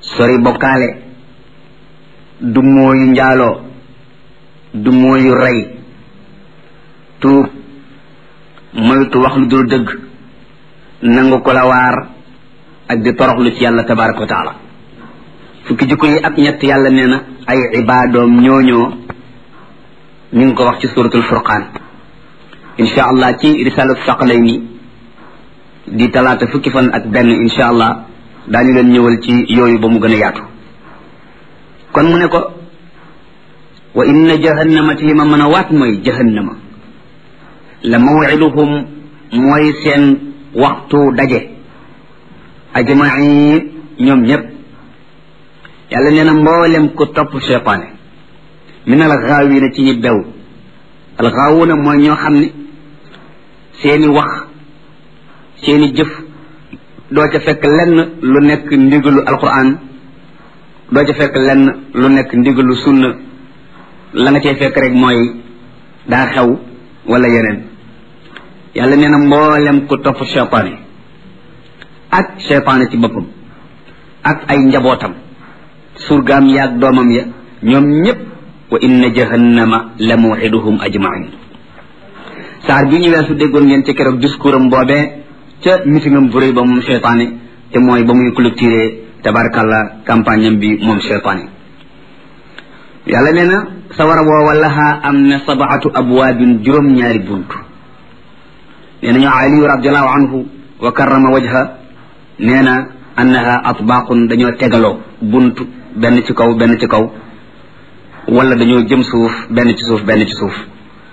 sori bokkaale du mooyu njaaloo du mooyu rey tuub moytu wax lu dul dëgg nangu ko la waar ak di toroxlu ci yàlla tabaraka wa taala fukki jikko yi ak ñett yàlla nee na ay ibaadoom ñooñoo ñu ngi ko wax ci suratul furqaan insha allah ci risalatu saqalayni di talaata fukki fan ak benn insha allah daañu leen ñëwal ci yooyu ba mu gën a yaatu kon mu ne ko wa inna jahannama ti li ma mën a waat mooy jahannama la mawiduhum mooy seen waxtu daje ajmain ñoom ñépp yàlla nee na mboolem ku topp cheytaane min al gaawina ci ñi bew al gaawuna mooy ñoo xam ne seeni wax seeni jëf doo ca fekk lenn lu nekk ndigalu alquran doo ca fekk lenn lu nekk ndigalu sunna la nga cay fekk rek mooy daa xew wala yeneen yàlla nee na mboolem ku topp cheytaane ak cheytaane ci boppam ak ay njabootam surgaam yaag doomam ya ñoom ñépp wa inna jahannama la mawxiduhum ajmain saar bi ñu weesu déggoon ngeen ci keroog discours am boobee ca mitingam bu rëy ba moom cheytaane te mooy ba muy clôturer tabarakallah campagne am bi moom cheytaane yàlla nee na sawara woowa lahaa am na sabaatu abwaabin juróom-ñaari bunt nee nañu aliyu radiallahu anhu wa karrama wajha nee na annaha atbaaqun dañoo tegaloo bunt benn ci kaw benn ci kaw wala dañoo jëm suuf benn ci suuf benn ci suuf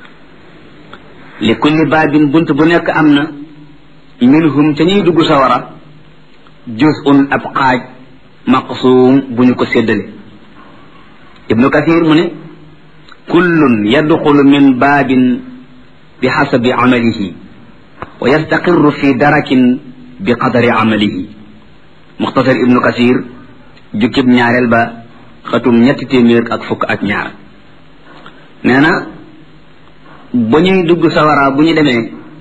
li kulli baabin bunt bu nekk am na minhum ca ñuy dugg sawara juz'un ab xaaj maqsuum bu ñu ko séddale ibnu kathir mu ne kullun yadxulu min baabin bi xasabi amalihi wa yastaqirru fi darakin bi qadari amalihi muxtasar ibnu kathir jukkib ñaareel ba xatum ñetti téeméer ak fukk ak ñaar nee na ba ñuy dugg sawara bu ñu demee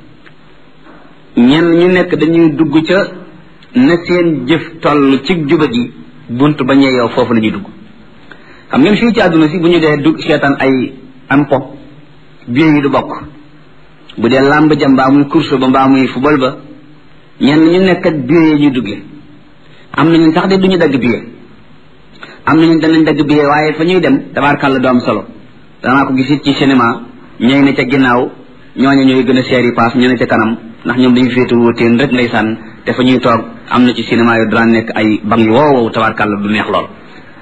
ñenn ñu nekk dañuy dugg ca na seen jëf toll ci juba gi bunt ba ñee yow foofu la ñuy dugg xam ngeen fii ci àdduna si bu ñu dee dugg seetaan ay am po biir yi du bokk bu dee làmb ja mbaa muy course ba mbaa muy football ba ñenn ñu nekk ak biir yi ñuy duggee am nañu sax de duñu dagg biir am nañu danañ dagg biir waaye fa ñuy dem tabaarkàlla du am solo danaa ko gisit ci cinéma ñooy ne ca ginnaaw ñooñu ñooy gën a seeri paas ñu ne ca kanam ndax ñoom dañu féetu wóoteen rek ndeysaan te fa ñuy toog am na ci cinéma yu daan nekk ay bang yu wow wow tabaarkàlla du neex lool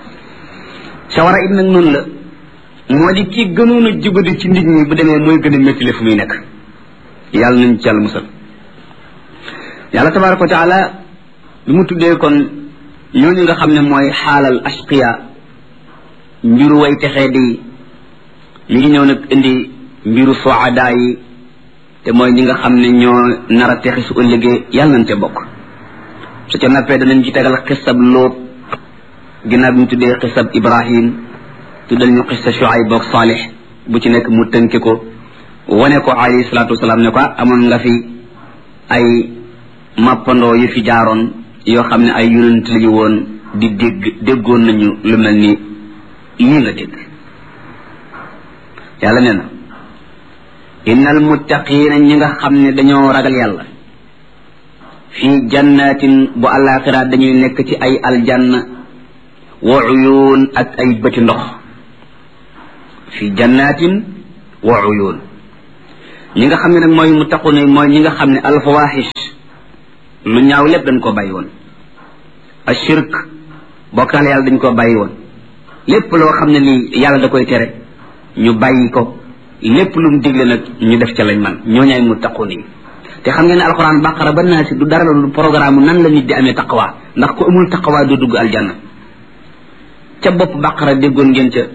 sawara it nag noonu la moo di ki gënoon a jubadi ci nit ñi bu demee mooy gën a méttile fu muy nekk yàlla nañ ci yàlla musal yàlla tabaraka wa taala bi mu tuddee kon ñooñu nga xam ne mooy xaalal ashqiya mbiru way texee di mi ngi ñëw nag indi mbiru soada yi te mooy ñi nga xam ne ñoo nar a texi su ëllëgee yàlla nañ ca bokk su ca nappee danañ ci tegal xisab lóot ginnaaw bi ñu tuddee xisab ibrahim tuddal ñu xisa shuayb boog saalix bu ci nekk mu tënke ko wane ko alayhi salaatu wasalaam ne ko amoon nga fi ay mappandoo yu fi jaaroon yoo xam ne ay yonent lañu woon di dégg déggoon nañu lu mel ni lii nga dégg yàlla nee na innal muttaqiina ñi nga xam ne dañoo ragal yàlla fii jannatin bu àllaaxira dañuy nekk ci ay aljanna wa uyuun ak ay bëti ndox fii jannatin wa uyuun ñi nga xam ne nag mooy muttaquna mooy ñi nga xam ne alfawaxish lu ñaaw lépp dañ koo bàyyi woon ashirk bokkaale yàlla dañ koo bàyyi woon lépp loo xam ne nii yàlla da koy tere ñu bàyyi ko lépp lu mu digle nag ñu def ca lañ man ñoo ñaay muttaqun yi te xam ngeen ne alxuraan baqara ba naa si du dara lu programme nan la nit di amee taqwa ndax ku amul taqwa du dugg aljanna ca bopp baqara déggoon ngeen ca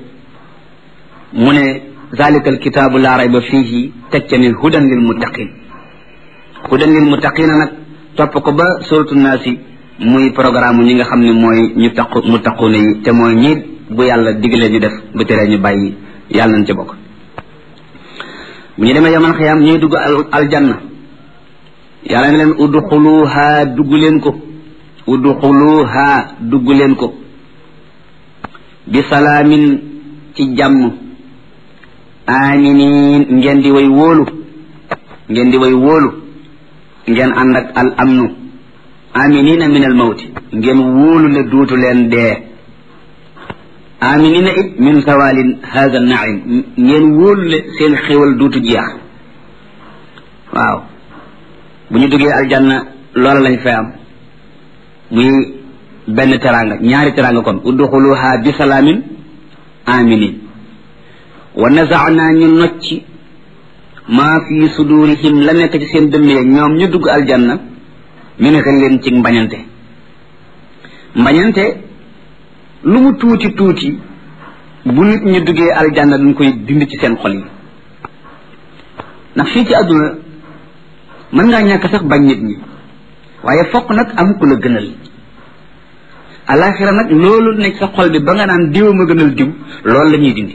mu ne zalika alkitaabu laa rayba fiihi teg ca ne hudan lil muttaqin hudan lil muttaqina nag topp ko ba suratu naasi muy programme ñi nga xam ne mooy ñu taqu muttaquna yi te mooy ñi bu yàlla digalee ñu def bu teree ñu bàyyi yàlla nañ ca bokk bu ñu demee yaman xiyaam ñuy dugg aljanna yàlla ne leen udxuluha dugg leen ko udxuluha dugg leen ko bi salaamin ci jàmm aminin ngeen di way wóolu ngeen di way wóolu ngeen ànd ak al amnu aminina min al mawti ngeen wóolu ne duutu leen dee aminina it min zawalin hada naim ngeen wóolu ne seen xéwal duutu jeex waaw bu ñu duggee aljanna loola lañ fay am muy benn teranga ñaari teranga kon udxuluha bi salaamin aminin wa nazaana ñu nocci maa fi sudurihim la nekk ci seen dënn ya ñoom ñu dugg aljanna min xillin ci mbañante mbañante lu mu tuuti tuuti bu nit ñu duggee aljanna dañ koy dindi ci seen xol yi ndax fii ci àdduna mën ngaa ñàkk sax bañ nit ñi waaye fokk nag am ku la gënal alaxira nag loolu nekk sa xol bi ba nga naan diw ma gënal diw loolu la ñuy dindi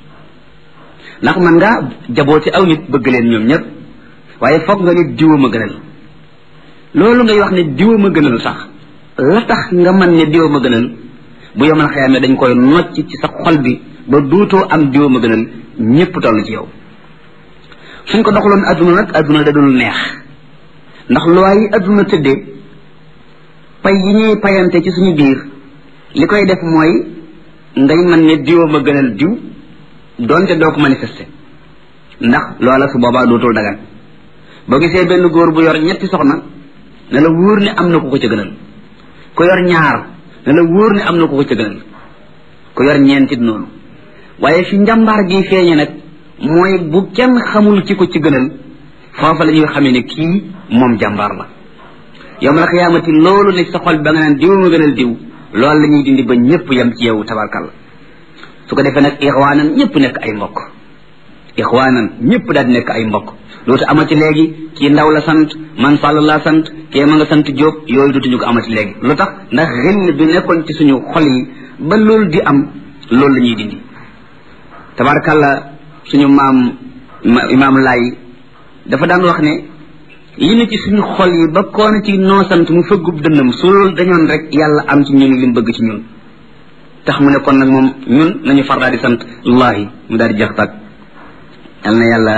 ndax man ngaa jaboote aw nit bëgg leen ñoom ñëpp waaye fokk nga nit diwa ma gënal loolu ngay wax ne diwa ma gënal sax la tax nga man ne diwa ma gënal bu yomal xëyame dañ koy nocc ci sa xol bi ba duutoo am diwa ma gënal ñëpp toll ci yow suñ ko doxaloon adduna nag adduna da dul neex ndax loi yi adduna tëddee pay yi ñuy payante ci suñu biir li koy def mooy ngay man ne diwa ma gënal diw doonte doo ko manifester ndax loola su boobaa dootul dagan boo gisee benn góor bu yor ñetti soxna ne la wóor ne am na ku ko ca gënal ku yor ñaar ne la wóor ne am na ku ko ca gënal ku yor ñeentit noonu waaye fi njàmbaar gi feeñe nag mooy bu kenn xamul ki ko ci gënal foofa la ñuy xamee ne kii moom jàmbaar la yowmal xiyaamati loolu ne sa xol ba nga naan diw ma gënal diw loolu la ñuy dindi ba ñëpp yem ci yow tabarkalla su ko defee nag ixwaanan ñëpp nekk ay mbokk ixwaanan ñëpp daal di nekk ay mbokk dootu amati léegi kii ndaw la sant man sàll laa sant kee ma nga sant jóob yooyu dootuñu ko amati léegi lu tax ndax xel bi nekkoon ci suñu xol yi ba loolu di am loolu la ñuy dindi tabarkalla suñu maam imaam laay dafa daan wax ne li ne ci suñu xol yi ba koona ci noo sant mu fëggub dënnam su loolu dañoon rek yàlla am ci ñun li mu bëgg ci ñun tax mu ne kon nag moom ñun nañu far daal di sant allahi mu daal di jeex tag yal na yàlla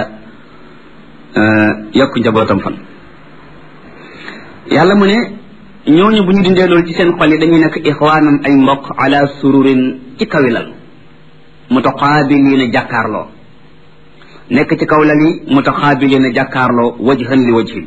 yokk njabootam fan yàlla mu ne ñooñu bu ñu dindee loolu ci seen xol yi dañuy nekk ixwaanan ay mbokk ala sururin ci kawilal mutaqaabiliina jàkkaarloo nekk ci kaw lal yi mutaqaabiliina jàkkaarloo wajhan li wajhin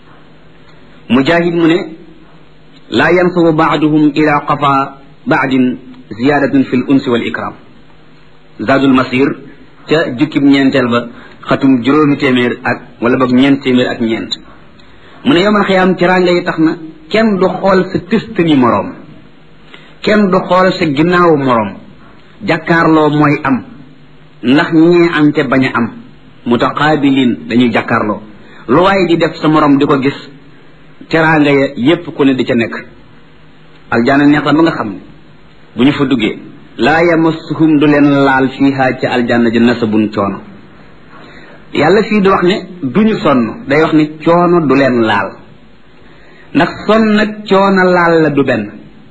mujahid mu ne laa yansubu baaduhum ila qafa baadin ziyadatun fi l unsi wal ikram zadul masir ca jukkib ñeenteel ba xatum juróomi téeméer ak wala boog ñeent téeméer ak ñeent mu ne yomal xiyaam teraanga yi tax na kenn du xool sa tëstani moroom kenn du xool sa ginnaawu moroom jàkkaarloo mooy am ndax ñee am te bañ a am mutaqaabilin dañuy jàkkaarloo lu waaye di def sa moroom di ko gis teraanga ya yépp ku ne di ca nekk aljaana neex na ba nga xam ne bu ñu fa duggee laa yamassuhum du leen laal fiiha ca aljanna ji nasabun coono yàlla fii di wax ne duñu sonn day wax ne coono du leen laal ndax sonn nag coono laal la du benn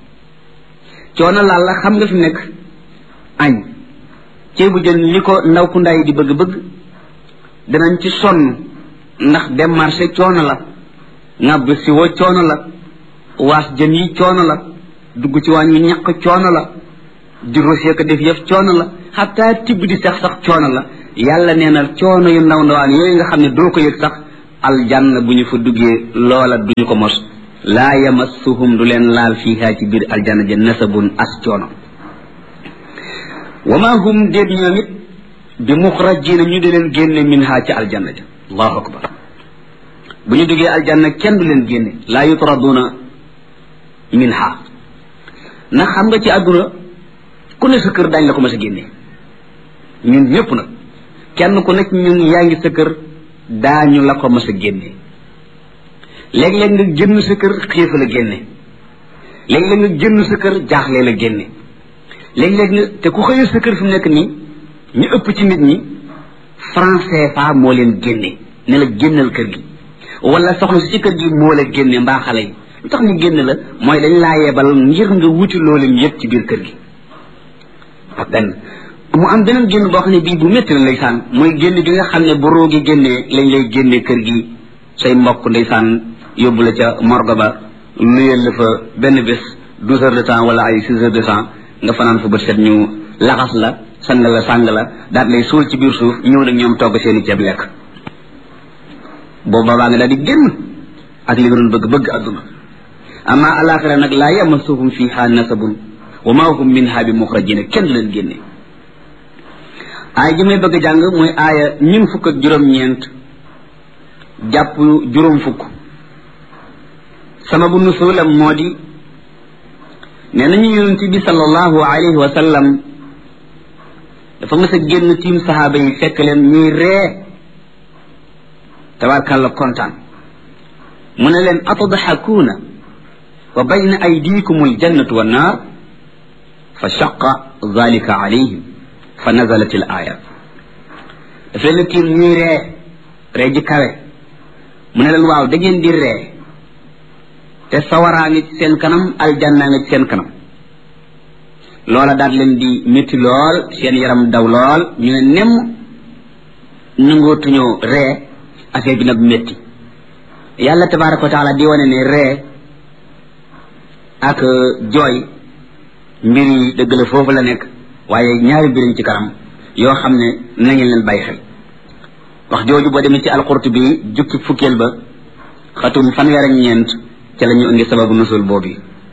coono laal la xam nga fi nekk añ ceebu jën li ko ndaw ku ndaay di bëgg-bëgg danañ ci sonn ndax dem marché coono la ŋàbb si wo coono la waas jën yi coono la dugg ci waañ wi ñaq coono la di rosé ko def yëf coono la xataa tibb di sax sax coono la yàlla nee na coono yu ndaw ndawaan yooyu nga xam ne doo ko yëg sax aljanna bu ñu fa duggee loola duñu ko mos laa yamassuhum du leen laal fiiha ci biir aljanna ja nasabun as coono wa ma hum déet ñoom it bi muxrajina ñu di leen génne minha ci aljanna ja allahu akbar bu ñu duggee aljanna kenn du leen génne laa yutraduna minha ndax xam nga ci àdduna ku ne sa kër daañ la ko mas a génne ñun ñëpp nag kenn ku nekk ñun yaa ngi sa kër daañu la ko mas a génne léeg-léeg nga génn sa kër xiif la génne léeg-léeg nga génn sa kër jaaxle la génne léeg-léeg nga te ku xëyee sa kër fi mu nekk nii ñu ëpp ci nit ñi franc CFA moo leen génne ne la génnal kër gi wala soxna si ci kër gi moo la génne mbaa xale yi lu tax ñu génn la mooy dañ laa yebal ngir nga wuti loolu yëpp ci biir kër gi benn mu am beneen génn boo xam ne bii bu métti la ndeysaan mooy génn gi nga xam ne bu roogi génnee lañ lay génnee kër gi say mbokk ndeysaan yóbbu la ca morgue ba nuyel la fa benn bés douze heures de temps wala ay six heures de temps nga fanaan fa bët set ñu laxas la sang la sàng la daal lay suul ci biir suuf ñëw nag ñoom togg seeni ceeb lekk boobu baa nga daal di génn ak li nga doon bëgg bëgg adduna amma alaxira nag laa yamassuhum fiha nasabun wa ma hum minha bi muxrajina kenn du leen génne aaya ji may bëgg a jàng mooy aaya ñun fukk ak juróom-ñeent jàpp juróom fukk sababu nusulam moo di nee nañu yonent bi sallallahu alayhi wa sallam dafa mës a génn tiim saxaaba yi fekk leen ñuy ree tabarkàlla kontaan mu ne leen atadxakuuna wa bayna aydikum aljannatu wannaar fa shaqa dalika alayhim fa nazalat al aya daf leen tiim ñuy ree ree ji kawe mu ne leen waaw da ngeen di ree te sawaraa ngi ci seen kanam aljannaa ngi ci seen kanam loola daal leen di métti lool seen yaram daw lool ñu ne nemm nangootuñoo ree affaire bi nag métti yàlla tabaraka wa taala di wane ne ree ak jooy mbir yi dëgg la foofu la nekk waaye ñaari mbiriñ ci kanam yoo xam ne na ngeen leen bàyyi xel wax jooju boo demee ci alqurtubi jukki fukkeel ba xatum fanweer ak ñeent ca la ñu indi sababu nusul boobu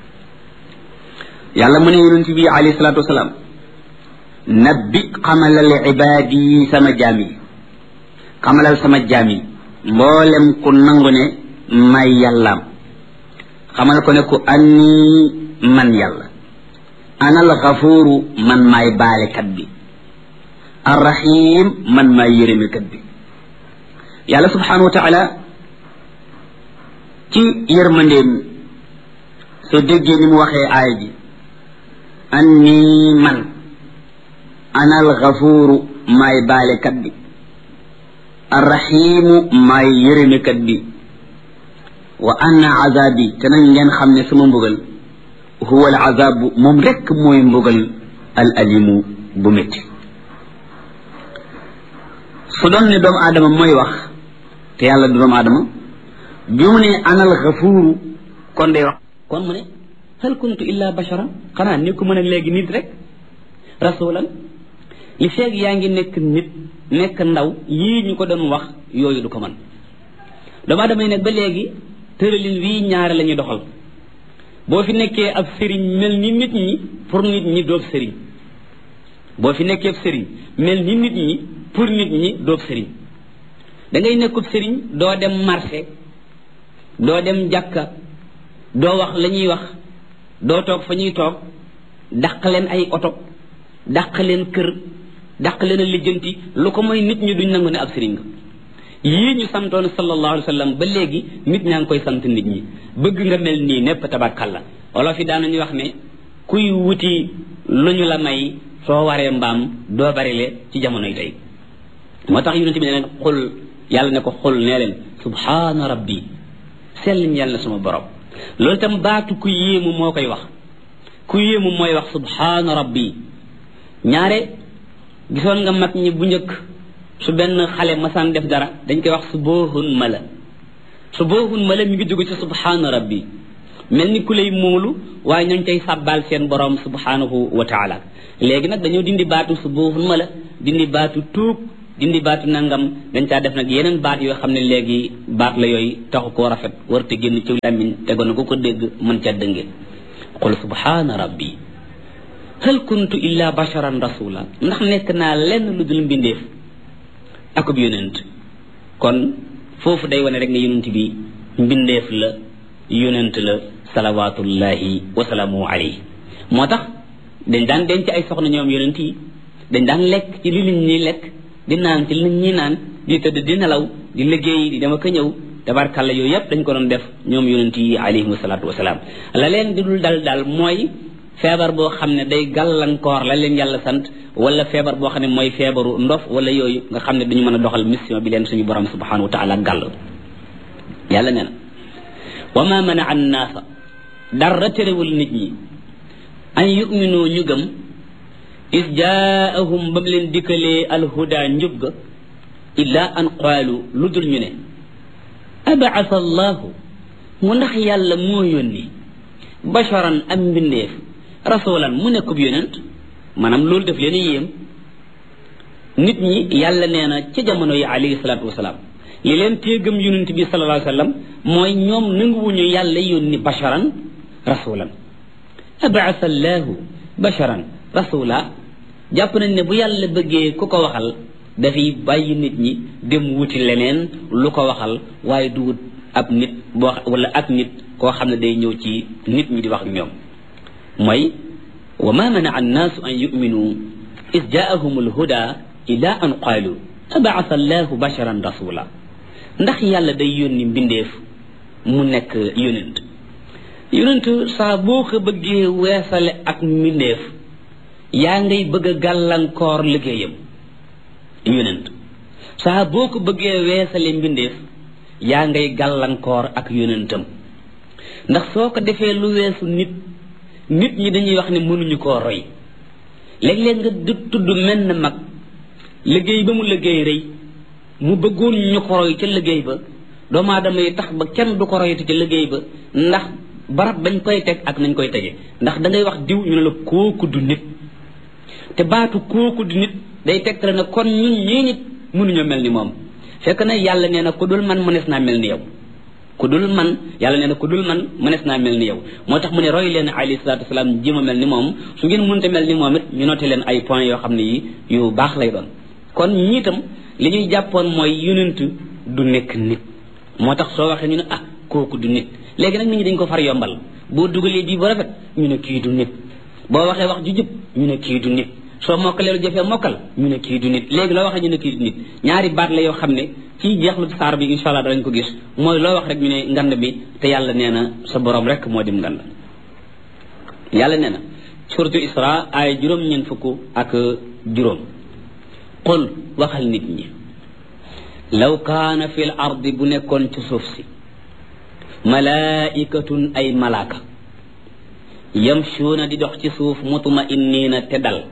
yàlla mu ne yonent bi alayhi salaatu wasalaam nabbi xamalal ibaad yi sama jaam yi xamalal sama jaam yi mboolem ku nangu ne may yàllaam xamal ko ne ku anni man yàlla anal xafuuru man maay baalekat bi arrahim man maay yërëmekat bi yàlla subhanahu wa taala ci yërmandeem soo déggee ni mu waxee aaya ji anni man anal xafuuru maay baalekat bi arrahimu maay yërëmekat bi wa anna azabi te nañ ngeen xam ne sama mbugal huwa al azabu moom rekk mooy mbugal al alimu bu métti su doon ne doomu aadama mooy wax te yàlla du doomu aadama bi mu ne anal xafuuru kon day wax kon mu ne hal kuntu illa basharan xanaa ni ko mën a léegi nit rek rasulan li feeg yaa ngi nekk nit nekk ndaw yii ñu ko doon wax yooyu du ko mën doomu aadama yi nag ba léegi tëralin wii ñaare la ñuy doxal boo fi nekkee ab sëriñ mel ni nit ñi pour nit ñi doob sëriñ boo fi nekkee ab sëriñ mel ni nit ñi pour nit ñi doob sëriñ da ngay nekkub sëriñ doo dem marché doo dem jàkka doo wax la ñuy wax doo toog fa ñuy toog dàq leen ay oto dàq leen kër dàq leen a lijjanti lu ko mooy nit ñi duñ nangu ne ab sëriñ nga yii ñu santoon sallallahu alayhi wa sallam ba léegi nit ñaa ngi koy sant nit ñi bëgg nga mel nii népp tabarkalla olof yi daanañu wax ne kuy wuti lu ñu la may soo waree mbaam doo barile ci jamonoy tey moo tax yonente bi ne leen xul yàlla ne ko xul nee leen subhaana rabbi sell ñeel na suma borom loolu itam baatu ku yéemu moo koy wax ku yéemu mooy wax subhaana rabbi ñaare gisoon nga mag ñi bu njëkk su benn xale masaan def dara dañ koy wax su boohun mala su boohun mala mi ngi jóge ci subhaana rabbi mel ni ku lay móolu waaye ñooñ cay sàbbaal seen borom subhanahu wa taala léegi nag dañoo dindi baatu su boohun mala dindi baatu tuub dindi baatu nangam dañ caa def nag yeneen baat yoo xam ne léegi baat la yooyu taxu koo rafet warte génn ci làmmiñ tegoon na ku ko dégg mën ca dënge qul subhaana rabbi hal kuntu illa basharan rasula ndax nekk naa lenn lu dul mbindeef akub yonent kon foofu day wane rek ne yonent bi mbindeef la yonent la salawatullahi wasalaamu alayhi moo tax dañ daan denc ay soxna ñoom yonent yi dañ daan lekk ci li nit ñi lekk di naan ci li nit ñi naan di tëdd di nelaw di liggéey di dem ak a ñëw tabarkàlla yooyu yëpp dañ ko doon def ñoom yonent yi alayhim salaatu wasalaam la leen di dul dal dal mooy feebar boo xam ne day gàllankoor la leen yàlla sant wala feebar boo xam ne mooy feebaru ndof wala yooyu nga xam ne duñu mën a doxal mission bi leen suñu borom subhanahu wa taala gàll yàlla nee na wa ma mana an naasa dara terewul nit ñi an yuminu ñu gëm is jaahum ba mu leen dikkalee alhuda njub ga illa an qaalu lu dul ñu ne abaasa allahu mu ndax yàlla moo yónni basharan am mbindeef rasulan mu nekkub yonent maanaam loolu def leen yéem nit ñi yàlla nee na ca jamono yi alayhi salaatu wasalaam li leen téegam yonent bi sallallahu alayhi wa sallam mooy ñoom nanguwuñu yàlla yónni basharan rasulan abaasa allahu basharan rasula jàpp nañ ne bu yàlla bëggee ku ko waxal dafay bàyyi nit ñi dem wuti leneen lu ko waxal waaye du wut ab nit boo wala ak nit koo xam ne day ñëw ci nit ñi di wax ak ñoom mooy wa ma manaa annaasu an yuminu is jaahum alhuda ila an qaalu abaasa allahu basharan rasula ndax yàlla day yónni mbindeef mu nekk yonent yonent saa boo ko bëggee weesale ak mbindeef yaa ngay bëgg a gàllankoor liggéeyam yonent saa boo ko bëggee weesale mbindeef yaa ngay gàllankoor ak yonentam ndax soo ko defee lu weesu nit nit ñi dañuy wax ne mënuñu koo roy léeg-léeg nga du tudd mel na mag liggéey ba mu liggéey rëy mu bëggoon ñu ko roy ca liggéey ba doomu aadama yi tax ba kenn du ko royati ca liggéey ba ndax barab bañ koy teg ak nañ koy tege ndax da ngay wax diw ñu ne la kooku du nit te baatu kooku du nit day tegtale ne kon ñun ñii nit mënuñoo mel ni moom fekk na yàlla nee na ku dul man mënees naa mel ni yow ku dul man yàlla nee na ku dul man mënees naa mel ni yow moo tax mu ne roy leen alayhi salaatu wasalaam jéem a mel ni moom su ngeen mënta mel ni moom it ñu noté leen ay points yoo xam ne yi yu baax lay doon kon ñii itam li ñuy jàppoon mooy yonent du nekk nit moo tax soo waxee ñu ne ah kooku du nit léegi nag nit ñi dañ ko far yombal boo dugalee bii bu rafet ñu ne kii du nit boo waxee wax ju jub ñu ne kii du nit soo mokkalee lu jafee mokkal ñu ne kii du nit léegi loo waxee ñu ne kii du nit ñaari baat la yoo xam ne ci jeexlu saar bi insha allah danañ ko gis mooy loo wax rek ñu ne ngand bi te yàlla nee na sa borom rek moo dim ngand yàlla nee na suratu isra ay juróom-ñeent fukk ak juróom qul waxal nit ñi law kaana fi l ardi bu nekkoon ci suuf si malaikatun ay malaaka yamshuuna di dox ci suuf mutma inniina te dal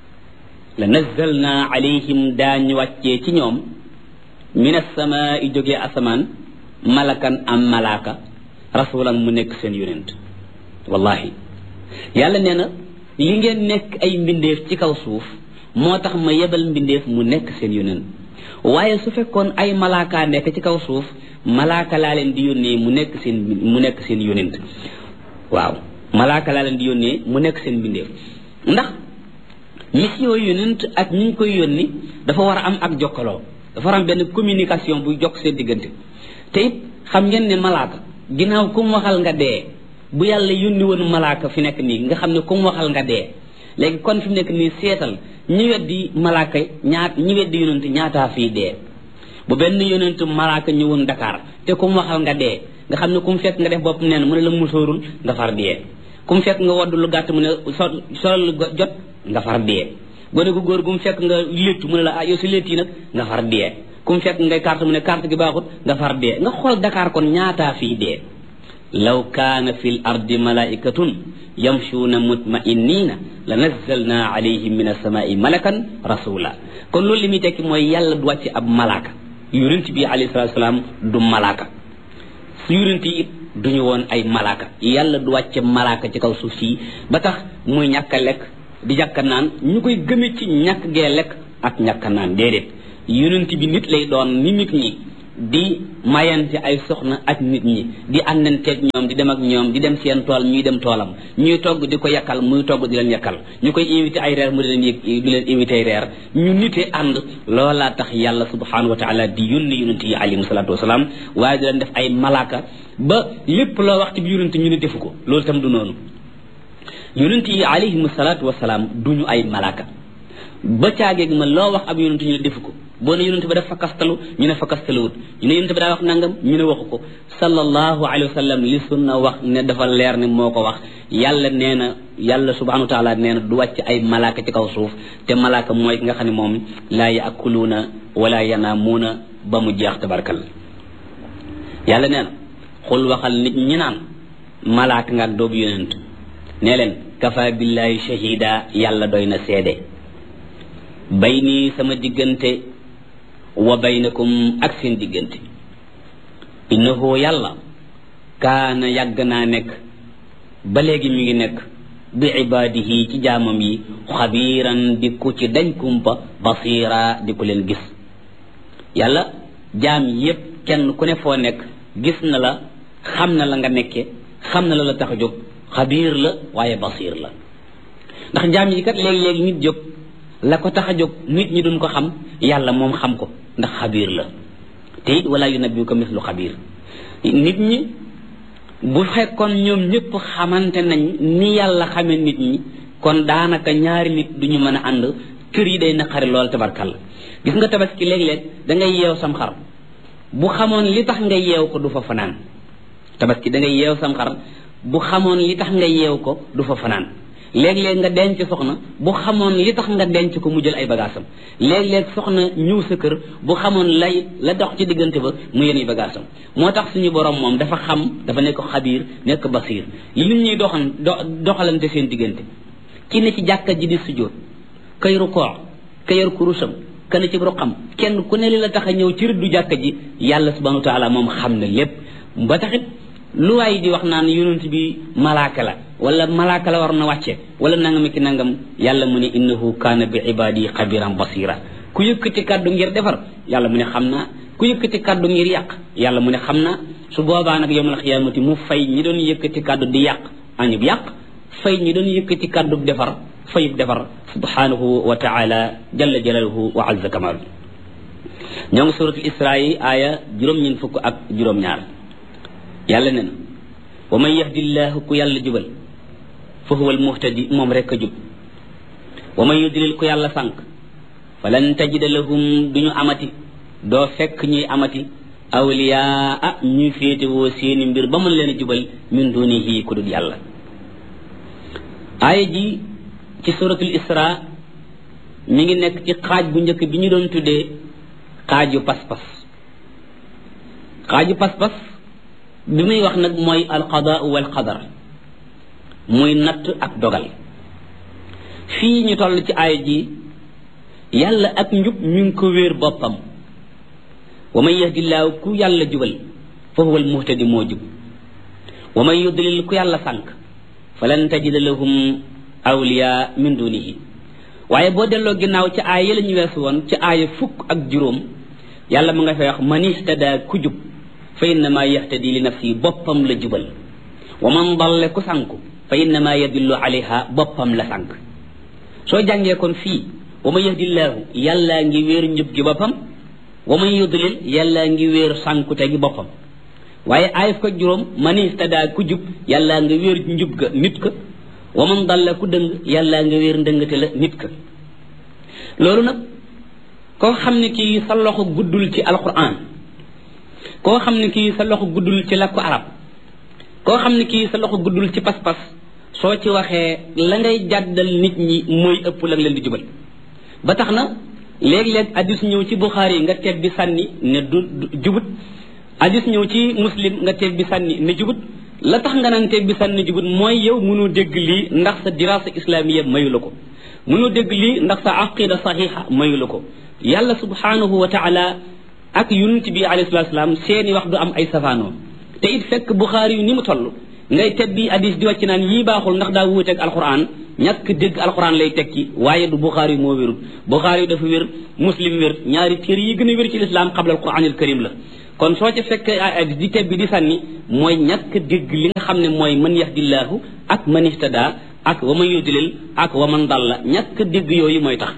la nazzalna alayhim daañu wàccee ci ñoom min asamaai jógee asamaan malakan am malaaka rasulan mu nekk seen yonent wallahi yàlla nee na li ngeen nekk ay mbindeef ci kaw suuf moo tax ma yebal mbindeef mu nekk seen yonent waaye su fekkoon ay malaaka nekk ci kaw suuf malaaka laa leen di yónnee mu nekk seen mu nekk seen yonent waaw malaaka laa leen di yónnee mu nekk seen mbindeef ndax mission yonent ak ñi ñu koy yónni dafa war a am ak jokkaloo dafa war a am benn communication buy jokk seen diggante te it xam ngeen ne malaaka ginnaaw ku mu waxal nga dee bu yàlla yónni woon malaaka fi nekk nii nga xam ne ku mu waxal nga dee léegi kon fi mu nekk nii seetal ñi weddi malaaka ñaat ñi weddi yonent ñaataa fii dee bu benn yonent malaaka ñëwoon Dakar te ku mu waxal nga dee nga xam ne ku mu fekk nga def bopp neen mu ne la musóorul nga far dee ku mu fekk nga wodd lu gàtt mu ne so solal jot nga far dee gone gu góor gu mu fekk nga léttu mu ne la ah yow si létt yi nag nga far dee ku mu fekk ngay carte mu ne carte gi baaxut nga far dee nga xool Dakar kon ñaataa fii dee law kaana fi l ardi malaikatun yamshuuna mutmainina la nazzalna alayhim min asamaai malakan rasula kon loolu li muy tekki mooy yàlla du wàcc ab malaaka yonent bi alayhi salatu salaam du malaaka su yonent yi it duñu woon ay malaaka yàlla du wàcce malaaka ci kaw suuf si ba tax muy ñàkk a lekk di ñàkk a naan ñu koy gëme ci ñàkk gee lekk ak ñàkk a naan déedéet yonent bi nit lay doon ni nit ñi di mayante ay soxna ak nit ñi di àndanteeg ñoom di dem ak ñoom di dem seen tool ñuy dem toolam ñuy togg di ko yakkal muy togg di leen yakkal ñu koy invité ay reer mu di leen di leen invité ay reer ñu nite ànd loolaa tax yàlla subhanahu wa taala di yónni yonent yi alayhim salaatu wasalaam waaye di leen def ay malaaka ba lépp loo wax ci bi yonent ñu ne defu ko loolu tam du noonu yonent yi alayhim salaatu wasalaam duñu ay malaaka ba caageeg ma loo wax ab yonent ñu ne defu ko boo ne yonent ba def fakkastalu ñu ne fakkastaluwut ñu ne yonent ba daa wax nangam ñu ne waxu ko sallallahu alayhi wa sallam li sunna wax ne dafa leer ne moo ko wax yàlla nee na yàlla subhanahu wa taala nee na du wàcc ay malaaka ci kaw suuf te malaaka mooy ki nga xam ne moom laa yaakuluuna wala yanaamuuna ba mu jeex tabarkal yàlla nee na xul waxal nit ñi naan malaaka nga ak doobu yonent nee leen kafa billahi shahida yàlla doy na seede bayni sama diggante wa baynakum ak seen diggante innahu yàlla kaana yàgg naa nekk ba léegi mi ngi nekk bi ibaadihi ci jaamam yi xabiiran di ku ci dañ kumpa basira di ku leen gis yàlla jaam yépp kenn ku ne foo nekk gis na la xam na la nga nekke xam na la la tax a jóg xabiir la waaye basiir la ndax jaam yi kat léegi-léegi nit jóg la ko tax a jóg nit ñi duñ ko xam yàlla moom xam ko ndax xabiir la te it wala yunabbiuka mislu xabiir nit ñi bu fekkoon ñoom ñëpp xamante nañ ni yàlla xamee nit ñi kon daanaka ñaari nit duñu mën a ànd kër yi day naqari lool tabarkalla gis nga tabaski léeg-léeg da ngay yeew sam xar bu xamoon li tax nga yeew ko du fa fanaan tabaski da ngay yeew sam xar bu xamoon li tax nga yeew ko du fa fanaan léeg-léeg nga denc soxna bu xamoon li tax nga denc ko mu jël ay bagaasam léeg-léeg soxna ñëw sa kër bu xamoon lay la dox ci diggante ba mu yéen ay bagaasam moo tax suñu borom moom dafa xam dafa nekk xabiir nekk basiir li nit ñuy doxan doxalante seen diggante ki ne ci jàkka ji di sujjóot kay rukoo ka yor kurusam ka ne ci ruqam kenn ku ne li la tax a ñëw ci rëddu jàkka ji yàlla subhanahu wa taala moom xam na lépp ba taxit lu waay di wax naan yonent bi malaaka la wala malaaka la war na wàcce wala nangam ki nangam yàlla mu ne innahu kaana bi ibadi xabiran basira ku yëkkati kàddu ngir defar yàlla mu ne xam naa ku yëkkati kàddu ngir yàq yàlla mu ne xam naa su boobaa nag yowmal xiyaamati mu fay ñi doon yëkkati kàddu di yàq añub yàq fay ñi doon yëkkati kàddu defar fayub defar subhanahu wa taala jalla jalaluhu wa azza kamal ñoo ngi suratul isra yi aaya juróom-ñeent fukk ak juróom-ñaar yàlla ne na wa man yahdillahu ku yàlla jubal fa huwa almuhtadi moom rek a jub wa man yudlil ku yàlla sànq falan tajida lahum duñu amati doo fekk ñuy amati awliyaa ah ñuy féetewoo seeni mbir ba mën leen a jubal min dunihi ku dul yàlla aaya ji ci suratul isra mi ngi nekk ci xaaj bu njëkk bi ñu doon tuddee xaaju pas-pas xaaju pas-pas bi muy wax nag mooy alqadaa wal qadar muy natt ak dogal fii ñu toll ci aaya ji yàlla ak njub mi ngi ko wéer boppam wa man yahdillaahu ku yàlla jubal fa huwa almuhtadi moo jub wa man yudlil ku yàlla sànq falan tajida lahum awliya min dunihi waaye boo delloo ginnaaw ci aaya yi la ñu weesu woon ci aaya fukk ak juróom yàlla mu nga fay wax man ihtada ku jub fa innama yahtadi li nafsi boppam la jubal wa man dalle ku sànku fa innama yadillu alayha boppam la sànk soo jàngee kon fii wa man yahdillaahu yàllaa ngi wéer njub gi boppam wa man yudlil yàllaa ngi wéer sànkute gi boppam waaye aaya fukk ak juróom man ihtada ku jub yàllaa nga wéer njub ga nit ka wa man dalla ku dëng yàllaa nga wéer ndëngate la nit ka loolu nag koo xam ne kii sa loxo guddul ci alquran koo xam ne kii sa loxo guddul ci làkku arab koo xam ne kii sa loxo guddul ci pas-pas soo ci waxee la ngay jàddal nit ñi mooy ëpp la leen di jubal ba tax na léeg-léeg addis ñëw ci buxaari nga teg bi sànni ne du jubut addis ñëw ci muslim nga teg bi sànni ne jubut la tax nga naan teg bi sànni jubut mooy yow mënoo dégg lii ndax sa dirasa islamiya mayu la ko mënoo dégg lii ndax sa aqida saxiixa mayu la ko yàlla subhanahu wa taala ak yonent bi alayhi salatu salaam seeni wax du am ay safaanoo te it fekk buxaari yu ni mu toll ngay tebbi hadis di wàcc naan yii baaxul ndax daa wuuteeg alquran ñàkk dégg alquran lay tekki waaye du buxaari yu moo wérul buxaari yu dafa wér muslim wér ñaari téere yi gën a wér ci lislaam qabla alquran al karim la kon soo ca fekk hadis di tebbi di sànni mooy ñàkk dégg li nga xam ne mooy man yahdillahu ak man ihtada ak wa man yudlil ak wa man dalla ñàkk dégg yooyu mooy tax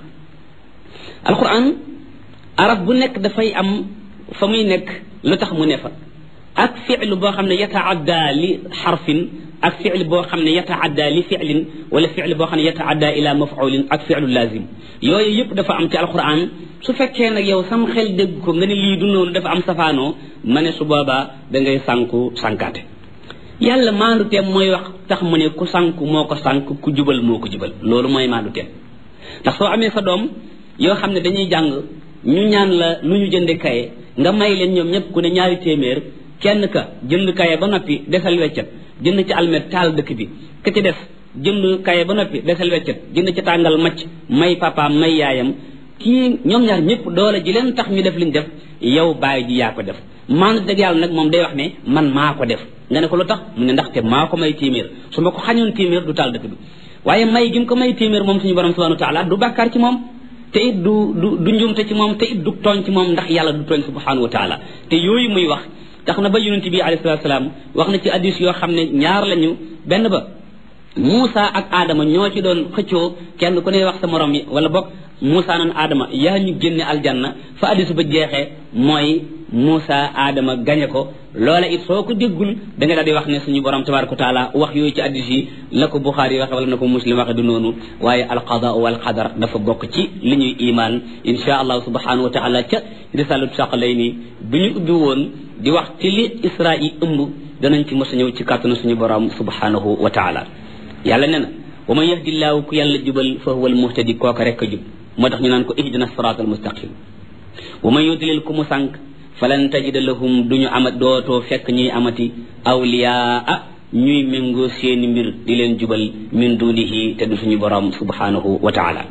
alquran arab bu nekk dafay am fa muy nekk lu tax mu ne fa ak fi'lu boo xam ne yataadda li xarfin ak fi'l boo xam ne yataadda li fi'lin wala fi'l boo xam ne yataadda ila maf'ulin ak fi'lu lazim yooyu yëpp dafa am ci alquran su fekkee nag yow sam xel dégg ko nga ne lii du noonu dafa am safaanoo ma ne su boobaa da ngay sànku sànkaate yàlla maandu teem mooy wax tax mu ne ku sànku moo ko sànk ku jubal moo ko jubal loolu mooy maandu teem ndax soo amee sa doom yoo xam ne dañuy jàng ñu ñaan la lu ñu jënde kaye nga may leen ñoom ñëpp ku ne ñaari téeméer kenn ka jënd kaye ba noppi desal weccet jënd ci almet taal dëkk bi ka ci des jënd kaye ba noppi desal weccet jënd ci tàngal macc may papaam may yaayam kii ñoom ñaar ñëpp doole ji leen tax ñu def liñ def yow bàyyi ji yaa ko def maandu dëgg yàlla nag moom day wax ne man maa ko def nga ne ko lu tax mu ne ndaxte maa ko may téeméer su ma ko xañoon téeméer du taal dëkk bi waaye may gi mu ko may téeméer moom suñu borom subhanahu wa taala du bàkkaar ci moom te it du du du njumte ci moom te it du tooñ ci moom ndax yàlla du tooñ subhanahu wa taala te yooyu muy wax tax na ba yonente bi alayhi salatu salaam wax na ci addis yoo xam ne ñaar lañu benn ba Moussa ak Adama ñoo ci doon xëccoo kenn ku ne wax sa morom yi wala bokk Moussa nan Adama yaa ñu génne aljanna fa addis ba jeexee mooy Moussa Adama gañe ko loola it soo ko déggul da nga daal di wax ne suñu borom tabaraka wa taala wax yooyu ci addis yi la ko Buxaari waxe wala na ko Muslim waxe du noonu waaye alqada wal qadar dafa bokk ci li ñuy imaan insha allah subhanahu wa taala ca risalatu saqalayni bi ñu ubbi woon di wax ci li isra yi ëmb danañ ci mos a ñëw ci kàttanu suñu borom subhanahu wa taala yàlla nee na wa man yahdillaahu ku yàlla jubal fa huwa al muhtadi kooka rek a jub moo tax ñu naan ko ihdina siraat al mustaqim wa man yudlil ku mu sànq falan tajida lahum duñu amat dootoo fekk ñuy amati awliyaa ñuy méngoo seeni mbir di leen jubal min dunihi te du suñu borom subhanahu wa taala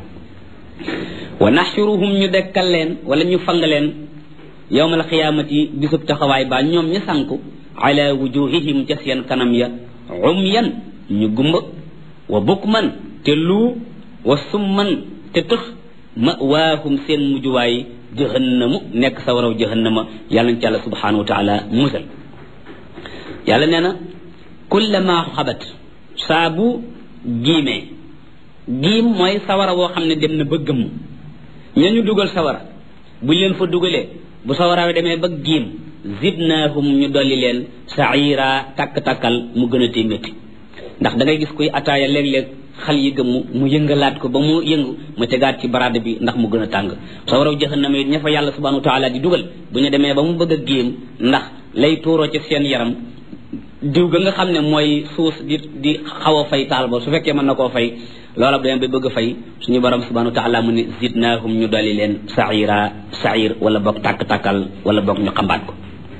wa naxshuruhum ñu dekkal leen wala ñu fang leen yowmal xiyaamati bisub taxawaay baa ñoom ña sànku ala wujuhihim ca seen kanam ya umyan ñu gumba wa bukman te luu wa summan te tëx mawaahum seen mujjuwaay jahannamu nekk sa waraw jahannama yàlla nañ ci yàlla subhanahu wa taala musal yàlla nee na kullama xabat saa bu giimee giim mooy sawara woo xam ne dem na ba gëmm ña ñu dugal sawara buñ leen fa dugalee bu sawara wi demee ba giim zidnaahum ñu dolli leen saira takk-takkal mu gën a tee métti ndax da ngay gis kuy ataaya léeg-léeg xal yi gëmmu mu yëngalaat ko ba mu yëngu mu tegaat ci baraade bi ndax mu gën a tàng sawaraw jahannama it ña fa yàlla subhanahu wa taala di dugal bu ñu demee ba mu bëgg a géem ndax lay tuuroo ci seen yaram diw ga nga xam ne mooy suus di di xaw a fay taal ba su fekkee mën na koo fay loola bu demee ba bëgg a fay suñu borom subhanahu wa taala mu ne zidnaahum ñu dolli leen saira sair wala boog tàkk-tàkkal wala boog ñu xambaat ko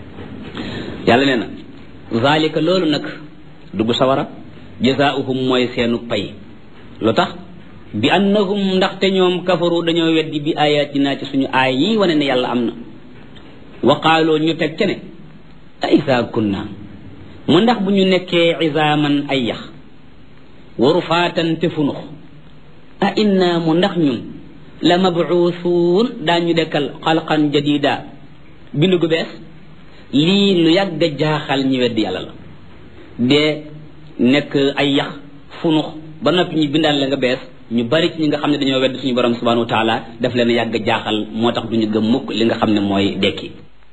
yàlla nee na zalika loolu nag dugg sawara jazaauhum mooy seenu pay lu tax bi annahum ndaxte ñoom kafaru dañoo weddi bi ayatina ci suñu aay yi wane ne yàlla am na wa qaaloo ñu teg ca ne a isa kunna mu ndax bu ñu nekkee isaaman ay yax waru faatan te funux a inna mu ndax ñun la mabuusuun daañu dekkal xalqan jadida bindu gu bees lii lu yàgg a jaaxal ñi weddi yàlla la dee nekk ay yax funux ba noppi ñu bindaan la nga bees ñu bari ci ñi nga xam ne dañoo wedd suñu borom subhanahu wa taala daf leen yàgg jaaxal moo tax duñu gëm mukk li nga xam ne mooy dekki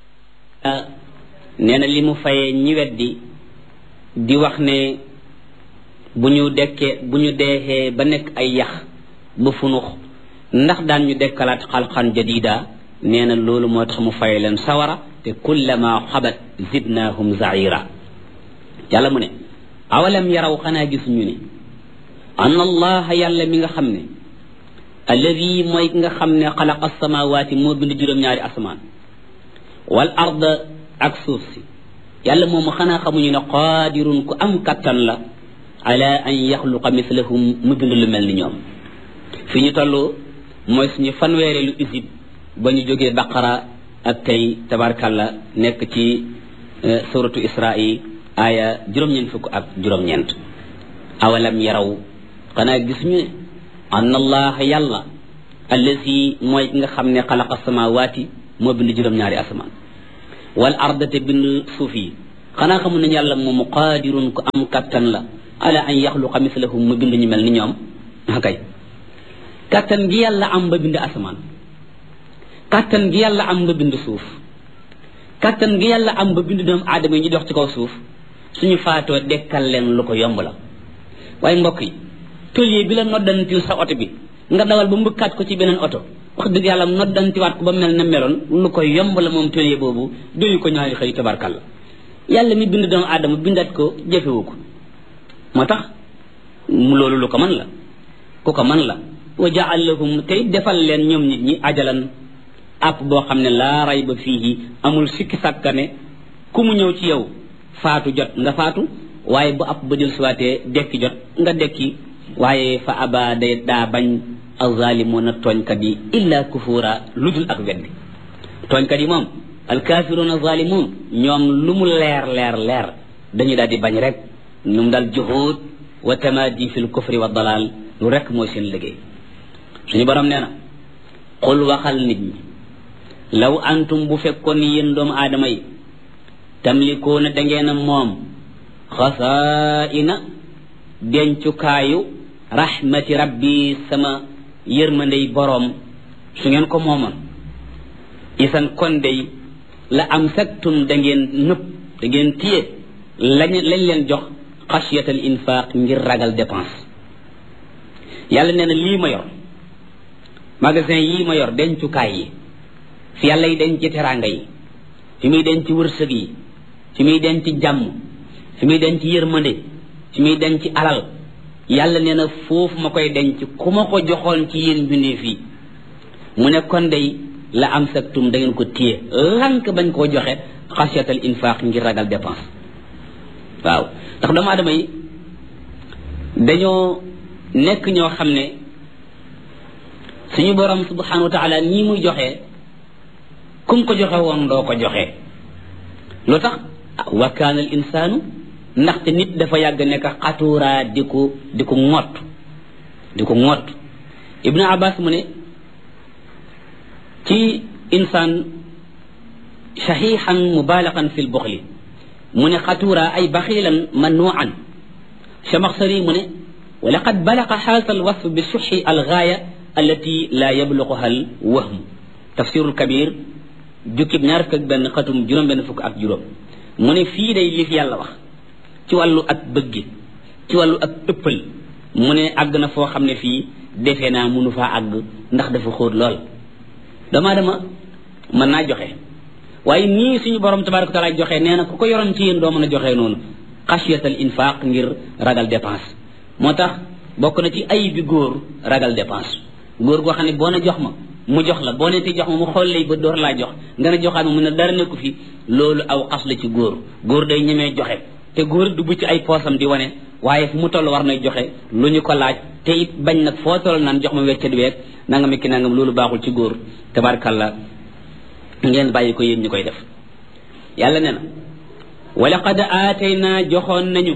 nee na li mu fayee ñi weddi di wax ne bu ñu dekkee bu ñu deexee ba nekk ay yax ba funux ndax daan ñu dekkalaat xalqan jadida nee na loolu moo tax mu fayee leen sawara te kullama xabat zidnahum zaira yàlla mu ne awalam yaraw xanaa gisuñu ne an allah yàlla mi nga xam ne alladi mooy ki nga xam ne xalaqa samawaati moo bind juróom-ñaari asamaan wal arda ak suuf si yàlla moomu xanaa xamuñu ne qaadirun ku am kattan la ala an yaxluqa mislahum mu bind lu mel ni ñoom fi ñu toll mooy suñu fanweere lu isib ba ñu jógee baqara ak tey tabarkalla nekk ci suratu isra'i aaya juróom-ñeent fukk ak juróom-ñeent awalam yaraw xanaa gis ñu ne anna allah yàlla allazi mooy ki nga xam ne xalaqa samawaati moo bind juróom-ñaari asamaan wal arda te bind suuf yi xanaa xamu nañu yàlla moomu qaadirun ku am kattan la ala an yaxluqa mislahum mu bind ñu mel ni ñoom akay kattan gi yàlla am ba bind asamaan kattan gi yàlla am ba bind suuf kattan gi yàlla am ba bind doomu aadama yi ñu dox ci kaw suuf suñu faatoo dekkal leen lu ko yomb la waaye mbokk yi tôlier bi la noddantil sa oto bi nga dawal ba mbëkkaat ko ci beneen oto wax dëgg yàlla noddantiwaat ko ba mel na meloon lu ko yomb la moom tôlier boobu doyu ko ñaari xëy tabarkalla yàlla mi bind doomu aadama bindaat ko jëfewu ko moo tax mu loolu lu ko man la ku ko man la wa jaal lahum tey defal leen ñoom nit ñi ajalan app boo xam ne laa ray ba fii amul sikki sàkkane ku mu ñëw ci yow faatu jot nga faatu waaye bu app ba jël siwaatee dekki jot nga dekki waaye fa aba day daa bañ alzalimuna tooñkat yi illa kufura lu dul ak weddi tooñkat yi moom alkafiruna zalimun ñoom lu mu leer leer leer dañu daal di bañ rek ñum daal juhud wa tamadi fi lkufri wa dalal lu rek mooy seen liggéey suñu borom nee na xul waxal nit ñi law antum bu fekkoon ni yéen doomu aadama yi tamlikoona da ngeen a moom xasaa'ina dencukaayu rahmati rabbi sama yërmandey boroom su ngeen ko moomoon isan kon day la am saktum da ngeen nëpp da ngeen téye lañ lañ leen jox xasiyatal infaq ngir ragal dépense yàlla nee na lii ma yor magasin yii ma yor dencukaay yi fi yàlla yi denc teraanga yi fi muy denc wërsëg yi fi muy denc jàmm fi muy denc yërmande fi muy denc alal yàlla nee na foofu ma koy denc ku ma ko joxoon ci yéen mbindeef yi mu ne kon day la am saktum da ngeen ko téye lank bañ koo joxe xasiyatal infaq ngir ragal dépense waaw ndax doomu aadama yi dañoo nekk ñoo xam ne suñu borom subhanahu wa taala nii muy joxe kum ko joxe woon doo ko joxe lu tax wa kaana al insaanu ndaxte nit dafa yàgg nekk xatuuraa di ko di ko ŋott di ko ŋott ibnu abbas mu ne ci insaan saxiixan mubaalaxan fi lbuxli mu ne xatuuraa ay baxiilan manuucan chamaxsari mu ne wa laqad balaqa xaasa alwasf bi suxi algaaya allati laa yabluquha al wahmu tafsirul kabir jukkib ñaar fukk ak benn xatum juróom benn fukk ak juróom mu ne fii day li fi yàlla wax ci wàllu ak bëgge ci wàllu ak ëppal mu ne àgg na foo xam ne fii defe naa munu faa àgg ndax dafa xóot lool dama dama mën naa joxe waaye nii suñu borom tabaraka taala joxe nee na ku ko yoroon ci yéen doo mën a joxe noonu xasiyatal infaq ngir ragal dépense moo tax bokk na ci ay bi góor ragal dépense góor goo xam ne boo ne jox ma mu jox la boo ne te jox ma mu xool lay ba door laa jox nga ne joxaat ma mu ne dara nekku fi loolu aw xas la ci góor góor day ñemee joxe te góor du bu ci ay poosam di wane waaye fu mu toll war nay joxe lu ñu ko laaj te it bañ nag foo toll naan jox ma weccat weeg nanga mi ki nangam loolu baaxul ci góor tabarkalla ngeen bàyyi ko yéen ñu koy def yàlla ne na wala qad aatayna joxoon nañu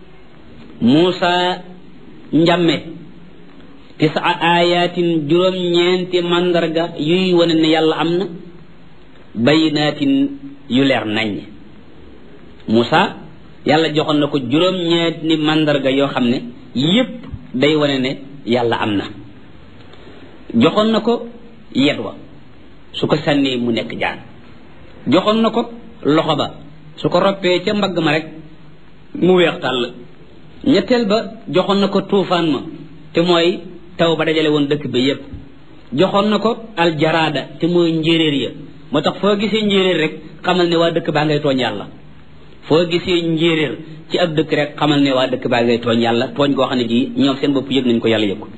Muusa njàmme tisa ayatin juróom ñeenti mandarga yuy wane ne yàlla am na bayinaatin yu leer nañ Muusa yàlla joxoon na ko juróom ñeenti mandarga yoo xam ne yépp day wane ne yàlla am na joxoon na ko yet wa su ko sànnee mu nekk jaan joxoon na ko loxo ba su ko roppee ca mbagg ma rek mu weex tàll ñetteel ba joxoon na ko tuufaan ma te mooy taw ba dajale woon dëkk bi yépp joxoon na ko aljaraada te mooy njéeréer ya moo tax foo gisee njéeréer rek xamal ne waa dëkk baa ngay tooñ yàlla foo gisee njéeréer ci ab dëkk rek xamal ne waa dëkk baa ngay tooñ yàlla tooñ goo xam ne gii ñoom seen bopp yëg nañ ko yàlla yëg ko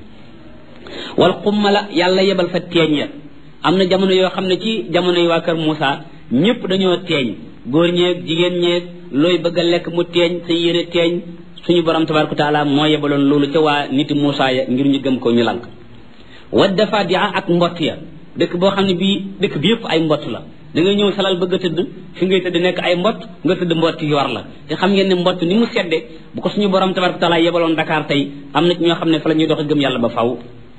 wal xummala yàlla yebal fa teeñ ya am na jamono yoo xam ne ci jamono yi waa kër Moussa ñëpp dañoo teeñ góor ñeeg jigéen ñeeg looy bëgg a lekk mu teeñ sa yére teeñ suñu borom tabaraka taala moo yebaloon loolu ca waa niti Moussa ya ngir ñu gëm ko ñu lank wa dafa dia ak mbott ya dëkk boo xam ne bii dëkk bi yëpp ay mbott la da ngay ñëw salal bëgg a tëdd fi ngay tëdd nekk ay mbott nga tëdd mbott yor la te xam ngeen ne mbott ni mu sedde bu ko suñu borom tabaraka taala yebaloon Dakar tey am na ci ñoo xam ne fa la ñuy doxe gëm yàlla ba faw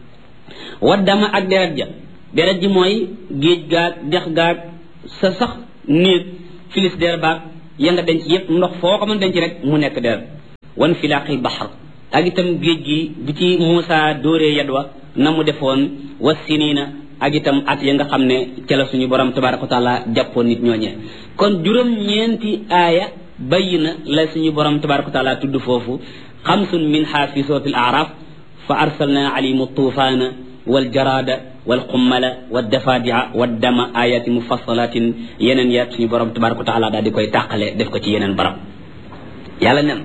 wa dama ak deret ja deret ji mooy géej gaag dex gaag sa sax néeg filis der baag ya nga denc yépp ndox foo ko mën denc rek mu nekk deret wan filaaqil baxar ak itam géej gi bi ci Muusa dóoree yadwa na mu defoon wa siniina ak itam at ya nga xam ne ca la suñu borom tabaraka wa taala jàppoon nit ñooñee kon juróom-ñeenti aaya bayyi na la suñu borom tabaraka wa taala tudd foofu xamsun minha fi suratil araf fa arsalna alayhim tuufaana والجراد والقمل والدفادع والدم آيات مفصلات ينن يات سني borom تبارك وتعالى دا ديكوي تاخالé def ko ci yenen barab yalla nen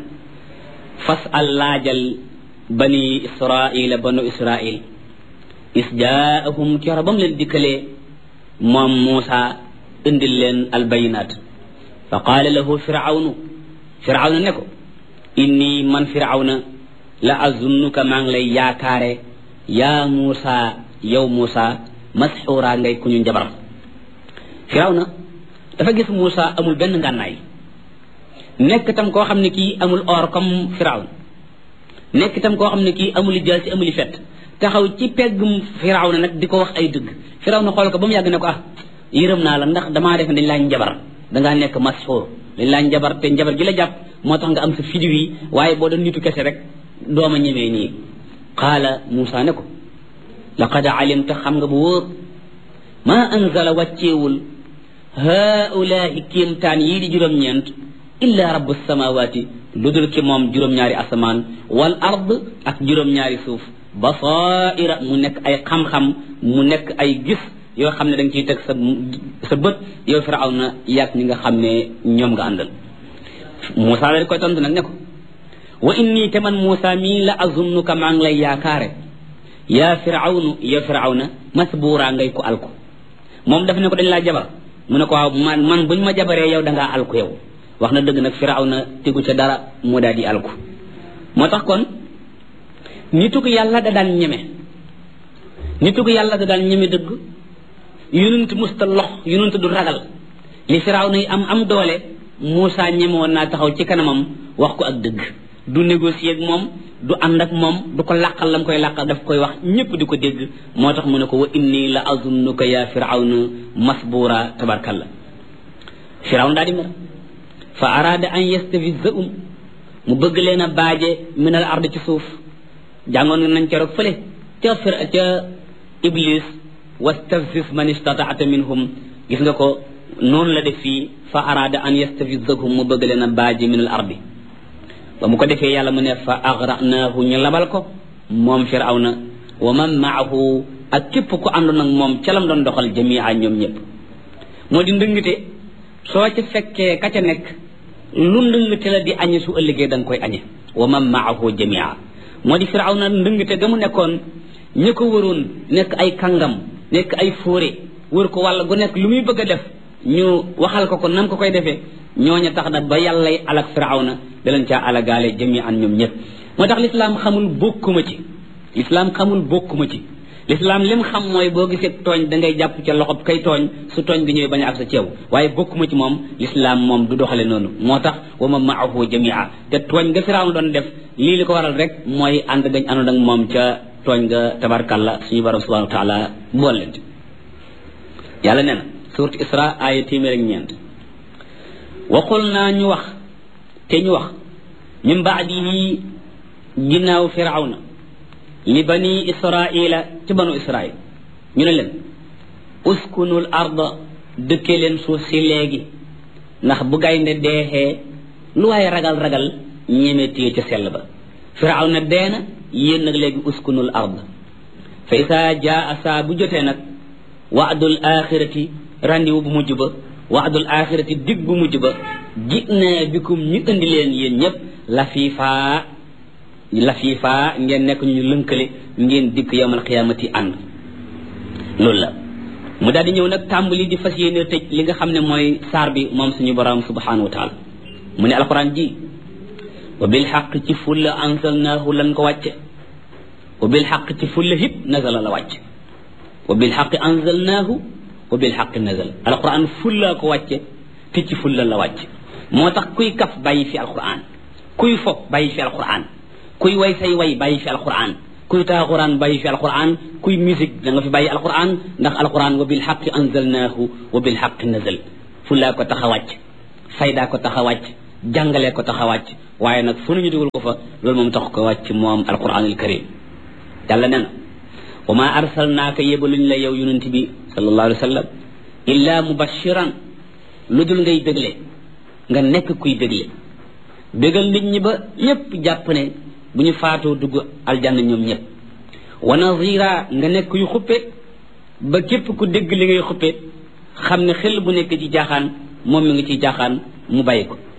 fasal laajal bani israila banu israil is jaahum kera bam leen dikkalee moom Muusa indil leen albayinat fa qaala lahu firawnu firawna ne ko inni man firawna la azunnuka maa ngi lay yaakaare yaa muusa yow muusa masxuura ngay ku ñu njabar firaw na dafa gis muusa amul benn ngànnaay nekk tam koo xam ne kii amul or comme firaw nekk tam koo xam ne kii amul jaal ci amul fet taxaw ci peggum firaw na nag di ko wax ay dëgg firaw na xool ko ba mu yàgg ne ko ah yërëm naa la ndax damaa def dañ laa njabar dangaa nekk masxuur dañ laa njabar te njabar gi la jàpp moo tax nga am sa fidiw yi waaye boo doon nitu kese rek dooma ñemee nii qaala Muusa ne ko laqad alimta xam nga bu wóor maa anzala wàcceewul haulaahi kéemtaan yii di juróom-ñeent illa rabbu samawaati lu dul ki moom juróom-ñaari asamaan wal ard ak juróom-ñaari suuf basaira mu nekk ay xam-xam mu nekk ay gis yoo xam ne da nga ciy teg sa sa bët yow firaw na yàgg ñi nga xam ne ñoom nga àndal Muusa la koy tontu nag ne ko wa inni te man Muusa mii la azunnuka maa ngi lay yaakaare yaa firawnu ya firawna masbuura ngay ko alku moom daf ne ko dañ laa jabar mu ne ko waaw man man buñ ma jabaree yow da ngaa alku yow wax na dëgg nag firawna tegu ca dara moo daal di alku moo tax kon nitu ko yàlla da daan ñeme nitu ko yàlla da daan ñeme dëgg yonent musta lox yonent du ragal li firawna yi am am doole Muusa ñeme woon naa taxaw ci kanamam wax ko ak dëgg du négocier ak moom du ànd ak moom du ko làqal lam koy làqal daf koy wax ñëpp di ko dégg moo tax mu ne ko wa inni la azunnuka ya firawna masbura tabarkalla firawn daal di mer fa arada an yastafizahum mu bëgg leen a baaje min al ard ci suuf jàngoon nañ keroog fële ca fir ca iblis wastafzis man istataata minhum gis nga ko noonu la def fii fa arada an yastafizahum mu bëgg leen a baaje min al ardi ba mu ko defee yàlla mu ne fa agra'naahu ñu labal ko moom firawna wa man maahu ak képp ku àndoon ak moom ca lam doon doxal jamia ñoom ñëpp moo di ndëngte soo ci fekkee ka ca nekk lu ndëngte la di añe su ëllëgee da nga koy añe wa man maahu jamia moo di firawna ndëngte ga mu nekkoon ña ko wëroon nekk ay kàngam nekk ay fóore wër ko wàll gu nekk lu muy bëgg a def ñu waxal ko ko nam ko koy defee ñooña tax na ba yàllay alak firawna daleen caa alagaale jami an ñoom ñëpp moo tax lislaam xamul bokkuma ci lislaam xamul bokkuma ci lislaam lim xam mooy boo gisee tooñ da ngay jàpp ca loxob kay tooñ su tooñ gi ñëwee bañ a ak sa ceew waaye bokkuma ci moom lislaam moom du doxale noonu moo tax wa ma maahu jamia te tooñ nga firawna doon def lii li ko waral rek mooy ànd gañ àndoon ak moom ca tooñ nga tabarkalla suñu borom subhanahu wa taala bool leen yàlla nee na suurat isra aaya téeméer ak ñeent waxul naa ñu wax te ñu wax min baadihi ginnaaw firawna li bani israila ci banu israil ñu ne leen uskunul arda dëkke leen suuf si léegi ndax bu gaynde deexee lu waaye ragal-ragal ñeme téye ca sell ba firawna deena yéen nag léegi uskunul ard fa isaa jaa saa bu jotee nag waadul axirati randiwu bu mujj ba waadul axirati dig bu mujj ba ji na bikum ñu indi leen yéen ñëpp lafiifaa lafiifaa ngeen nekk ñu lënkale ngeen dikk yowmal xiyaamati ànd loolu la mu daal di ñëw nag tàmbali di fas yéene tëj li nga xam ne mooy saar bi moom suñu borom subhanahu wa taala mu ne alquran ji wa bil xaq ci fulla ansalnaahu lan ko wàcce wa bil xaq ci fulla hit nazala la wàcce wa bil xaq anzalnaahu wa bil xaq nazal alquran fulla ko wàcce te ci fulla la wàcce moo tax kuy kaf bàyyi fi alquran kuy fo bàyyi fi alquran kuy way say way bàyyi fi alquran kuy taaxuraan bàyyi fi alquran kuy musique da nga fi bàyyi alquran ndax alquran wa bil xaq anzalnaahu wa bil xaq nazal fullaa ko tax a wàcc faydaa ko tax a wàcc jàngalee ko tax a wàcc waaye nag fu ñu dugal ko fa loolu moom tax ko wàcc moom alquranul karim yàlla nee na wa ma arsalnaaka yebaluñ la yow yonent bi sallallahu alayhi wa sallam illa mubashiran lu dul ngay bégle nga nekk kuy bégle bégal nit ñi ba ñëpp jàpp ne bu ñu faatoo dugg aljanna ñoom ñëpp wa nazira nga nekk yu xuppe ba képp ku dégg li ngay xuppe xam ne xel bu nekk ci jaaxaan moom mi ngi ciy jaaxaan mu bàyyi ko